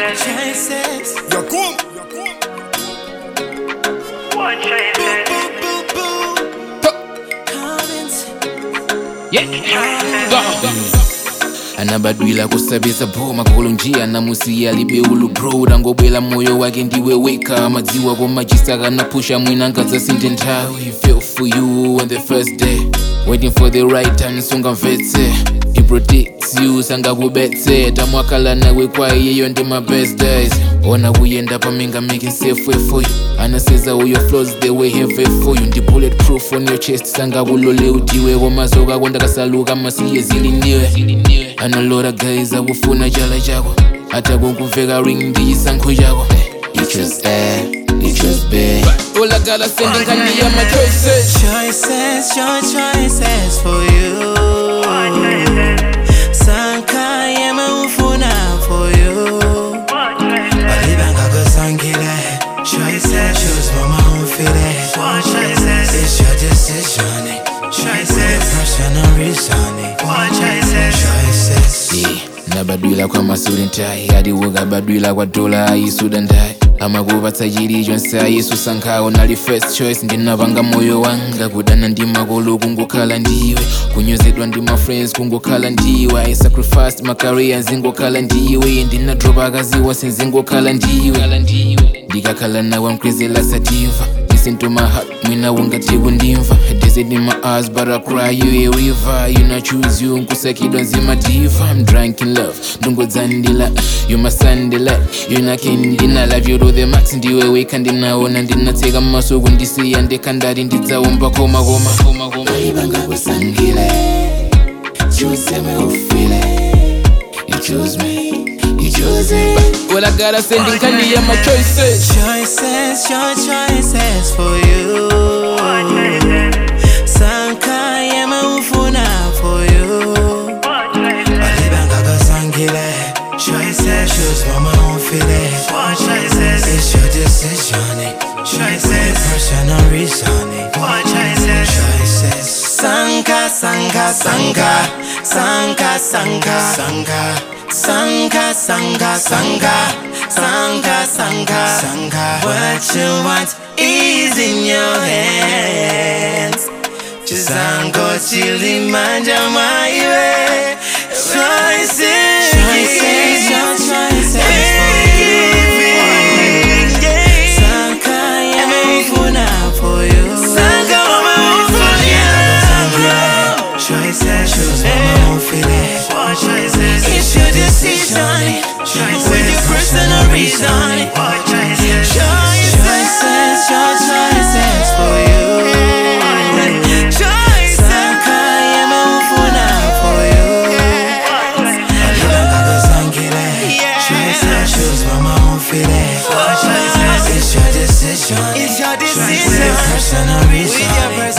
Choices. Yakum. What choices? Comments. anabadwila kusabisa phuma kulunjia namusiya libeulu bro angobwela moyo wake ndiwe weka madziwa komajisaka napusha mwina ngadzasinthe nthawi He fell for you on the first day waiting for the right time sungamvetse He protects you sangakubetse tamwakala nawe kwa iyeyo ndi my best days ona kuyenda paminga making safe way for you anaseza uyo flows the way heavy for you ndi bulletproof on your chest sangakulole utiwe komazoka kwandakasaluka masiye ziliniwe anolora guys akufuna chala chako hata kunkuveka ring ndichisankho chako You chose A, you chose B olakala sendinkhaniya my choices Choices, your choices for you. Sanka yema ufuna for you. What choices? Balibanga kusangile. Choices, choose mama ufile. Choices, it's your decision. eh. Choices, personal reason. eh. Choices. Yeah, nabadwila kwa masudi ntayi ati ukabadwila kwa dola ayisuda ndayi amakupatsa chilicho nsayesu sankhawo nali first choice ndinapanga moyo wanga kudana ndi makolo kungokhala ndiwe kunyozedwa ndi ma friends kungokhala ndiwe i sacrificed my career nzingokhala ndiwe ndinadropa akaziwa senzingokhala ndiwe ndikakhala nawe mkwezela sativa Listen to my heart, mwina ungati kundimva Desert in my eyes, but I cry you a river You not choose you, nkusakidwa nzima diva I'm drunk in love, ndungodzandila You my sandila, you na kendina Love you to the max, ndiwe weka ndinaona Ndinatseka masuku ndisiya ndekandari ndidzaomba koma koma koma koma Ibanga kusangile Choose me ufile You choose me, you choose me Well I gotta send in candy my choices Choices, your choices for you. What choices? Sanka yema ufuna for you. What choices? Balibanga kusangile. Choices, choose mama ufile. Choices, it's your decision. eh. Choices, personal reason. eh. Choices. Sanka, sanka, sanka, sanka, sanka, sanka. Sanka, sanka, sanka, sanka, sanka, sanka. What you want is in your hands. Chisango chili manja maiwe. Choices, choices, your choices for you. Sanka yamefuna for you. Sanka yamefuna. Choices, choose mama ufile. Choices, it's your decision. Choices, with your personal reason. Choices, your choices for you. Choices, Sanka yamefuna for you. Balibanga kusangile. Choices, choose mama ufile. It's your decision. It's your decision. With your personal reason.